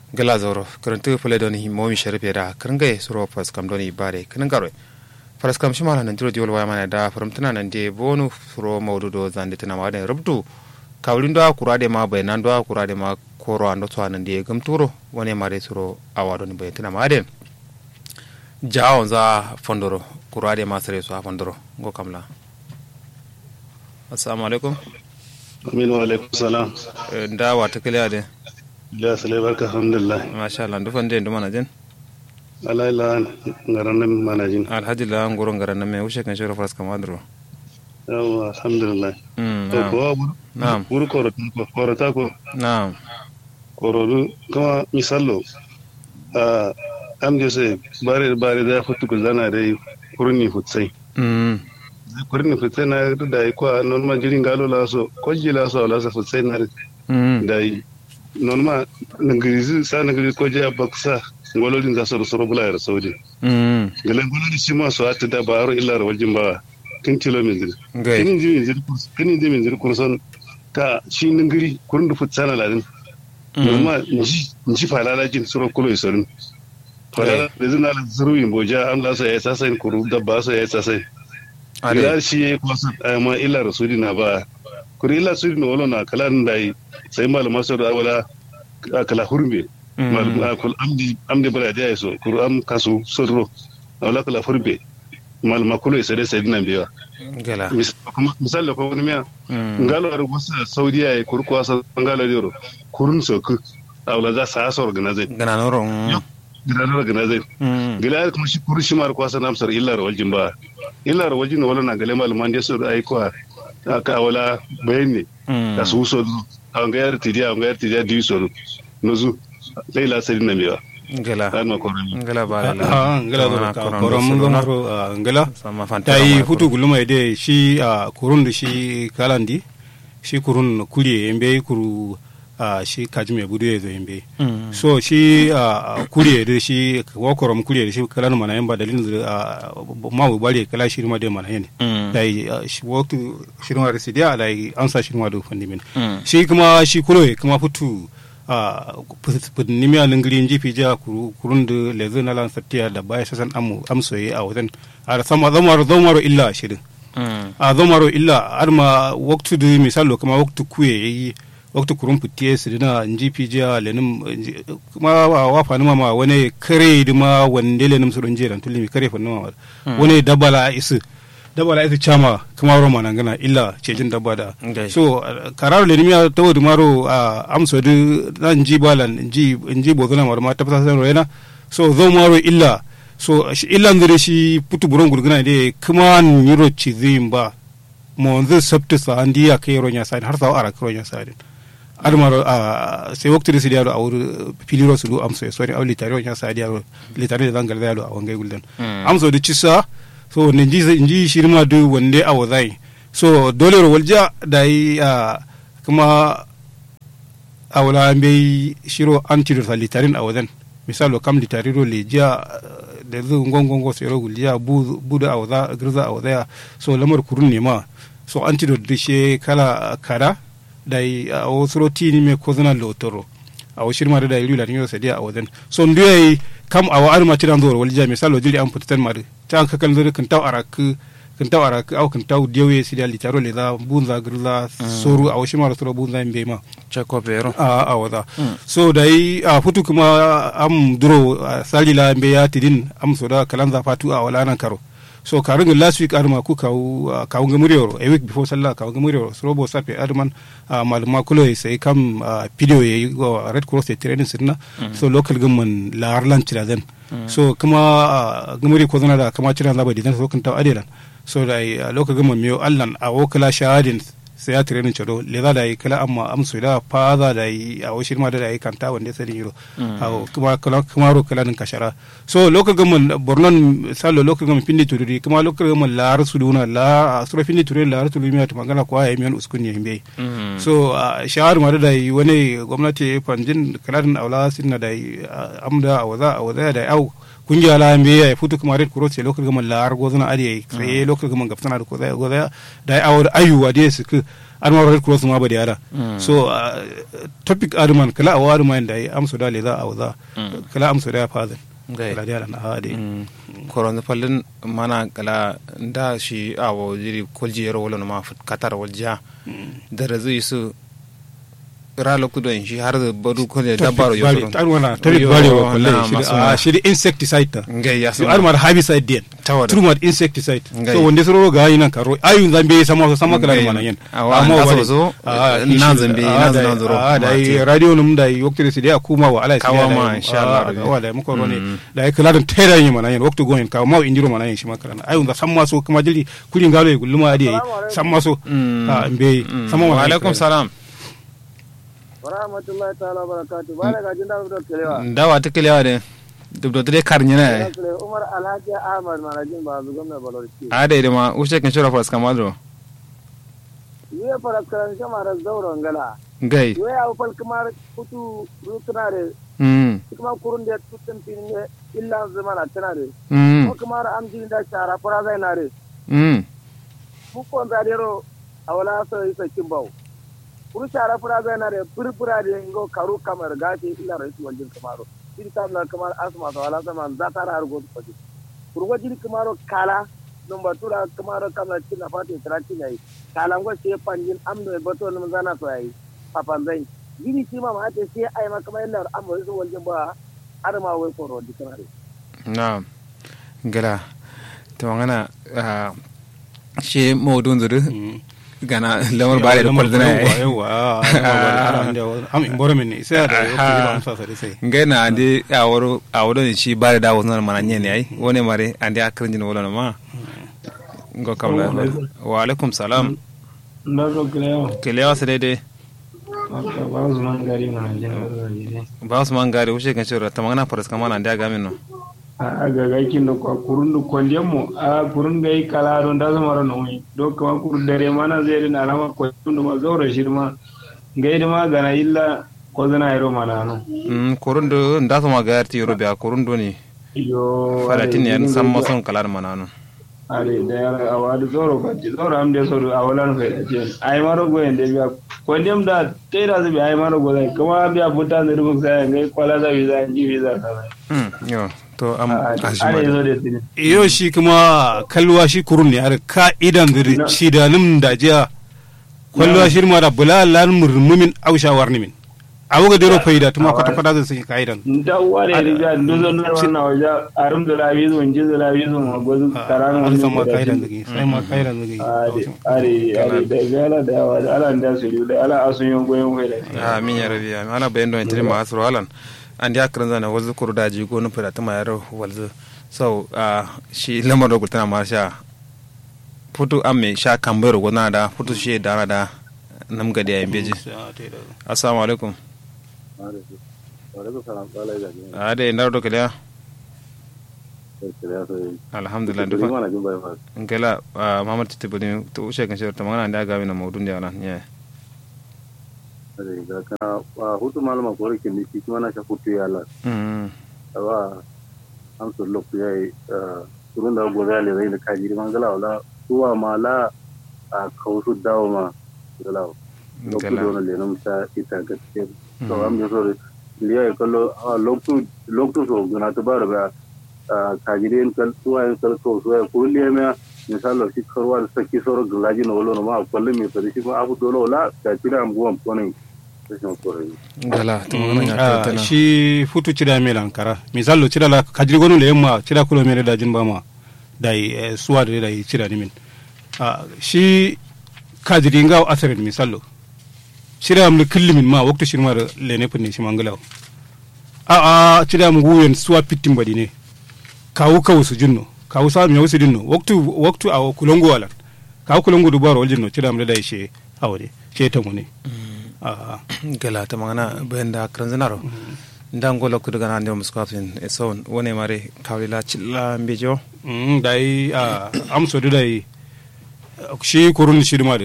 gala zoro karantu fule doni momi sharpe da kringai suro pas kam doni bare kringarwe faras kam shimala nan diro diwol wayamana da faramtana nan de bonu suro mawdudo zande tana maden rubdu kawlin do kurade ma bayanan do kurade ma koro ando to nan de gamturo woni mare suro awado ni bayantina maden jawo za fondoro kurade ma sare so fondoro go kamla assalamu alaikum amin wa alaikum salam da wata kiliya de ya sale barka alhamdulillah masha Allah dufan de nduma na jin ala ila ngaran nan manajin alhaji la ngoro ngaran na me ushe kan shoro fras kamadro yawa alhamdulillah mm to na'am ko Na'am. buru koro ko koro ta ko na'am koro du kama misallo a am je se bare bare da futu ko zana dai kurni futsai mm kurni futsai na da ko non ma jirin galo la so ko jila so la so futsai na mm dai non ma ngirizi sa ngirizi ko je baksa ngololin za so so bula ya saudi mm galan gona da shi ma su hata da baro illa waljin ba kin kilo min zir ngai kin ji min zir kurs kin ji min zir kurson ka shi ningiri kurun da futsana ladin norma nji nji falala jin suro kulo isorin falala da zina la zuru yin boja am la so ya sasa in kuru da ba so ya sasa ale ila shi ya kwasa ma illa rasuli na ba kuri illa rasuli na wala na kala da yi sai malama so da wala kala hurme malama kul amdi amdi bara da so kuru am kasu sorro wala kala hurbe malama kulo isore sai dinan biya gala Mis- kuma- misali ko wani miya mm ngalo ar wasa saudiya ya kuru kwasa ngalo diro kurun soku awla za sa sa organize gana noro mm gidan organize mm gila kuma shi kuru shi mar kwasa namsar illa waljin ba illa waljin wala na gale malaman da su ai kwa ka wala bayani mm da su so a ga yar tidiya ga yar tidiya di so nozu laila sai na miya gala an ma koran gala ba la Ah, ngala Kama do koron ka koron mun do zama solo ro ah, ngala sama fanta ta yi hutu guluma ide shi a kurun da shi kalandi shi kurun kuriye yembe kuru a shi kaji mai budu ya zo yembe mm so shi a kuriye da shi wakorom kuriye da shi kalan mana yamba dalilin da ma bu bari kala shi ma da mana yene mm da yi ah, shi waktu shirma da sidiya da yi ansa shirma da fandimin mm shi kuma shi kulo kuma fitu a nimiya lingiri jifi ja kuru- kurun da lezu na lan sattiya da baya sasan amu amsoye a wajen a sama zamaro zamaro illa shirin mm a zamaro illa har ma waktu da misalo kuma waktu kuye yayi waktu kurun fitiye su dina jifi ja lenin nji- kuma wa wafa nima ma wani kare da ma wande lenin su rinje dan tulimi kare fa nima wani dabala isu dabala isu chama kuma roma nan gana illa cejin dabba da ngai so uh, kararo le nimiya tawo du maro uh, amso du nan ji balan ji ji bozona maro ma tafasa san roena so zo maro illa so shi illa ndire shi putu buron gurguna de kuma nyiro chizim ba mo nzu sabtu sa andi ya kai ronya sa har sa ara ronya sa din ar maro uh, sai wakti de sidiaro awur piliro su du amso so ni awli tari ronya sa diaro litari da zangal dalo awangai gulden Mm. amso du chisa so ne ji ji shirma du wande awazai so dole ro walja da yi a kuma a wala bai shiro antidote sa litarin a wajen misalo kam litariro le jiya da zu ngongongo sai ro gulja bu da a waza girza a waza so lamar kurun ne ma so antidote da she kala kada da yi a wasu roti ne mai kozuna lotoro a wasu shirma da da yi rila ne sai a wajen so ndu yayi kam a wa'ar ma tiran zuwa walja misalo jiri an fitan ma ta an kakan zuri kan taw arak kan taw arak au kan taw diyawe si da litaro le da bunza girza soru a wasu mara soro bunza in bai ma chako pero a a waza so da yi a futu kuma am duro a salila mbe ya tidin am so da kalanza fatu a wala nan karo so karin last week arma ku kawu kawu gamuriyoro a week before sallah kawu gamuriyoro so robo sape arman maluma kulo sai kam video yayi go red cross training sirna so local government la arlan tiraden so kuma gamuri ko zana da kama tiran zaba didan so kan taw adelan so da local government miyo allan a wokala shahadin sai ya tirenin ciro le za da yi kala amma amsu da fa za da yi a wasu ma da yi kanta wanda sai yiro a kuma kuma ro kala din kashara so local government bornon salo local government pindi tururi kuma local government la rasu duna la sura pindi tururi la rasu duna ta magana kwa ya miyan uskun ne himbe so shahar ma da yi wani gwamnati fanjin kala din aula sinna da yi amda a waza a waza da au kungiya la mbe ya futu kuma red cross local government la ar gozuna ari sai local government gafsana da ko da da awar ayuwa da su arma red cross ma ba da yara so uh, topic arman kala awa arma da yi amso da le za a za kala amso da ya fazin Gai. kala da yara na ha de koron fallin mana kala da shi a wa jiri kolji yaro wala ma fut katar walja da razu su ra lokto don shi har da badu ko da dabaro yo bari tar wana topic Yo, bari wa na, kullai masu shi na. a shi insecticide ta ngai ya so sama arma herbicide den Tawada. true insecticide Ngai. so wonde soro ga yinan karo ayun zambe sama sama kala Ngai. mana yen Awa, Amma na bari- so zo, Ah, nan kishi- zambe, ah, nan da- zan zuro ah, da yi mate. radio num da yi wakti su da kuma wa ala Kawa ma, insha Allah, rabi. wa da muko rone Mm. da yi kala don tera yin mana yen wakti goyin ka ma indiro mana yen shi makara na ayun da samma so kuma jili kulin galo yi gulluma adi yi samma so Mm. ah, mbe Mm. samma wa mana alaikum salam warahmatullahi ta'ala barakatu ba daga jin dawo da kelewa dawa ta kilewa de duk da dai karnya na umar alhaji ahmad manajin ba zu gwamna balorci a da ida ma ushe kan shura fas kamadro yiwe faraskaran shama da zauren gala gai yiwe ya ufal kamar kutu rutuna da mm kuma kurun da tutun fin ne illa zama na tana da mm ko kamar amjin da shara fara zai na da mm bukon zadero a wala so yi sakin bau kuru shara fara zai na da furfura da ngo karu kamar gashi illa raisu waljin kamaro shi ta na kamar asma ta wala sama za ta har gotu kwaje kurwa jiri kamaro kala non batura kamaro kamar cin afati trati yayi kala ngo sai panjin amdo e bato nan zana so yayi papan zai jiri shi ma ma ta sai ai ma kamar illa amma raisu waljin ba har ma wai koro di kamar na gala to ngana ah, shi maudun zuru gana lamar bare da kwalduna ya yi yawa am in boro min sai da wakti Aha. ba amsa sai sai ngai na ande a woro a woro ni shi bare da wazna mana nye ne ai wone mare ande akrin jin wala ma ngo kawla wa alaikum salam Ndaro kileo, kelewa sa daidai wata ba su man gari mana jin gari ba su man gari wuce kan shura ta magana faras kama na ande aga min no A ga gakin da kwa kurun da kwandiyar mu, a kurun ga yi kala don da zama ran wani, don kama kurun dare mana zai rin alama kwandiyar da ma zaura shi ma, ga yi da ma gana illa ko zana yaro mana no. mm korundu nda sama ga yarti yoro biya korundu ni Yo, falatin ya san mason kalar mana no Ale da yara a wadi zauro ka ci zauro am da sauro a wala fa da ce. Ai maro go yanda biya kwandiyar da tai da zai ai maro go zai kuma biya buta da rubun sai ga kwala za bi za ji bi za ka. mm yo to am Ale ashima zo da tini. iyo shi kuma kalwa shi kurun ne har ka'idan zuri Na. ci da nim da jiya kalwa shi ma da bula lan murmumin ausha warni min awu ga dero faida tuma kwata kwata zai sai ka'idan da wale riga duzo na wannan waje arum da labi zo inji da labi zo ma gozu taran an wannan san ma ka'idan zai sai ma ka'idan zai are are are da gala da yawa da ala da su da ala asun yon goyon faida amin ya rabi amin ala bayan don tiri ma asro halan an dia kran zana wazu kuru daji go no fada tama yaro walzu so ah, shi lamar da gultana ma sha futu amme sha kambero go na da futu shi da na da nam gadi ayin beji assalamu alaikum ade ndar do kala alhamdulillah dufa ngela ah, mamar titi bani to ushe kan shirta magana da ga mina maudun da nan yeah hutu malama ko rikin ni kuma na sha hutu ya la mm awa an so lokku yayi turun da gobe ya le zai da kaji man gala wala tuwa ma la a kausu dawo ma gala lokku ngela do na le nam sa ita gaske to am ne so liya kallo lokku lokku so gana to bara ba kaji den kal tuwa en kal ko so ya kulli me misalo shi karwa da saki soro galaji no wolo no ma kulli me fari shi ma abu dolo la ka tira am guam konin rashin korai ngela to magana ya Ah, ta na shi futu cida me lankara misalo cida la kajiri gonu le yamma cida kulo mere da jin bama da yi suwa da da yi cida ni min Ah, shi kajiri ngaw asaren misalo cida am kulli min ma waktu shirma da le ne punne shi mangalaw a a cida mu guyen suwa pittin badi ne kawu kawu su jinno kawu sa mi yawsu dinno waktu waktu a kulongo wala kawu kulongo dubaro jinno cida am da yi she awde she tamu ne a gala ta magana bayan da kran zanaro ndan golo kudu gana ndio muskafin e son wone mare kawila chilla mbejo Mm, dai a amso da dai shi kurun shi ma da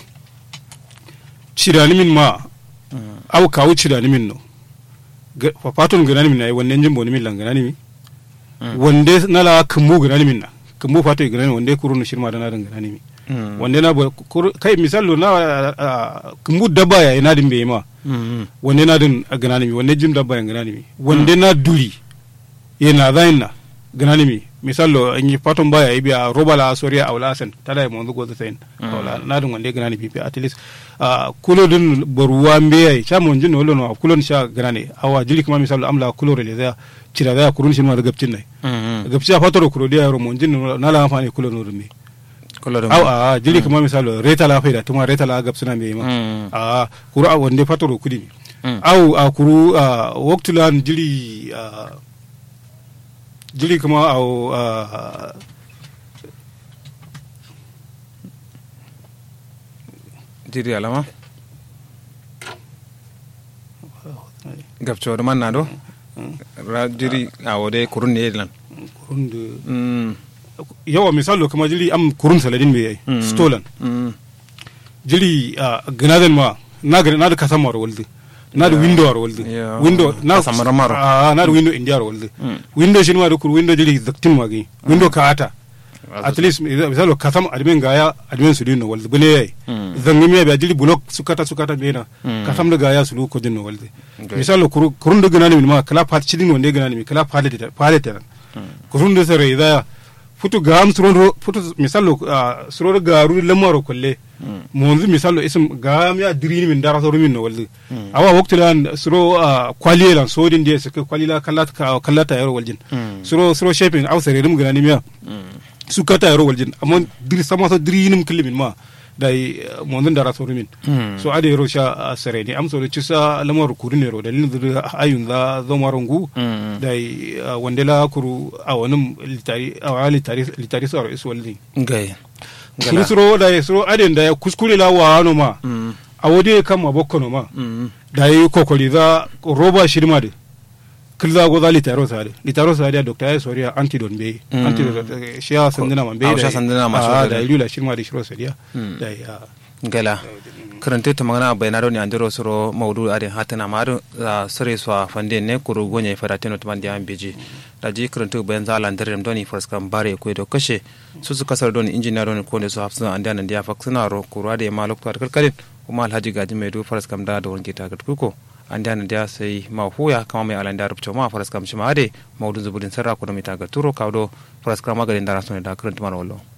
cirani min ma au kawu cirani min no Ga- fa patun ganani min ai wannan jimbo ni min lan ganani mi wande nala kumbu ganani min na kumbu fatu ganani wande kurun shi ma da na dan ganani mi Mm. wanda na ba kur- kai misalo na ah, kumbu dabba ya ina din bai ma Mm. wanda na din a ganani mi wanda jim dabba ya ganani mi wanda na duri yana zain na ganani mi misalo an yi faton baya yi biya roba la soriya a wala sen tada ya monzu gozu sen wala na din wanda ganani bi at least ah, kulo din boruwa mbe ya cha mon jin wala no kulo sha ganani awa jili kuma misalo amla kulo rele za cira za kurun shi ma da gabcin nai Mm. gabci a fatoro kulo dia ro mon jin na la amfani kulo no dum Kula da aw a jili kuma misalo reta la faida tuma reta la gabsina me ma Mm. a kuru a wonde fatoro kudi mi Mm. aw a kuru a waktulan jili a jili kuma aw a Jiri alama. Gabcho da man na do. Ra jiri a wode kurun ne lan. kurun de Mm. yawa misalo kuma jili am kurun saladin me yayi Mm. stolen Mm. jili a ganaden ma na ga na da kasan maro walde na da window ar walde Yeah. window na Kasan maro maro. a na da window india ar walde Mm. window shi ma da kur window jili zaktin ma gi window ka ata at least misalo kasam admin gaya admin su dino walde bune yayi Mm. zangi me ba jili block sukata sukata bena Mm. kasam da gaya su lu ko dino walde Okay. misalo kur kurun da ganani mi ma kala pat chidin wonde ganani mi kala palete palete kurun da sare da futu gam suro futu misalo ah, suro garu lamaro kolle monzu misalo isim gam ya dirini min dara soro min no walde awa waktu lan suro ah, kwaliye lan sodin de sike kwalila kallata ka kallata yaro waljin Mm. suro suro shaping aw sare dum ganani miya Mm. sukata yaro waljin amma diri sama so dirinim kilimin ma dai monzun dara soro min Mm. so ade yaro sha ah, sare ni am so cisa lamar kuru ne ro dalilin da ayun za zomarongu Mm. dai ah, wandela kuru a wani litari a wani litari litari saro isu walli Gai. kuru Gala. suro da suro aden da ya kuskure la wa no ma Mm. a wode kan ma bokko no ma Mm. da yi kokoli za roba shirma de kilza go za litaro sa de litaro sa de doctor ya soriya antidon be Mm. antidon eh, shi ya sandina man be Ah, da sha sandina ma ah, sho da da. lula shirma de shiro sariya Mm. da ya gala karante ta magana bai na rauni andiro soro maudu ade hatana ma ado sare so fande ne kuru gonye fara teno to mandi ambeji da ji karante bayan za lan dare doni fars kan bare ko do kashe su su kasar doni injiniya doni ko ne so hafsuna ande nan dia faksuna ro kuru ade ma lokto kalkalin kuma alhaji gaji mai du fars kam da da wonke ta kuko ande nan dia sai ma huya kama mai alanda rubto ma fars kam shi ma ade maudu zubudin sarra ko da mita ga turo kawdo fars kam magarin da rasone da karante ma wallo